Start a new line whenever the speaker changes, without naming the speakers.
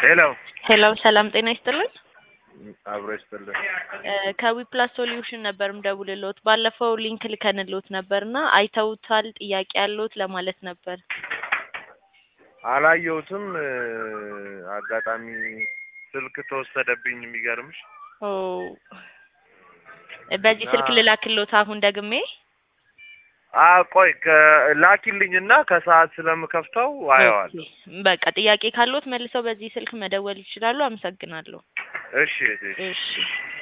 ሄሎ
ሄሎ ሰላም ጤና ይስጥልን።
አብሮ ይስጥልን።
ከዊፕላስ ሶሉሽን ነበር ምደውልልዎት። ባለፈው ሊንክ ልከንልዎት ነበርና አይተውታል? ጥያቄ ያለዎት ለማለት ነበር።
አላየሁትም። አጋጣሚ ስልክ ተወሰደብኝ። የሚገርምሽ
ኦ በዚህ ስልክ ልላክልዎት አሁን ደግሜ?
አ ቆይ ላኪልኝና ከሰዓት ስለምከፍተው አየዋል።
ኦኬ፣ በቃ ጥያቄ ካለዎት መልሰው በዚህ ስልክ መደወል ይችላሉ። አመሰግናለሁ።
እሺ እሺ።
እሺ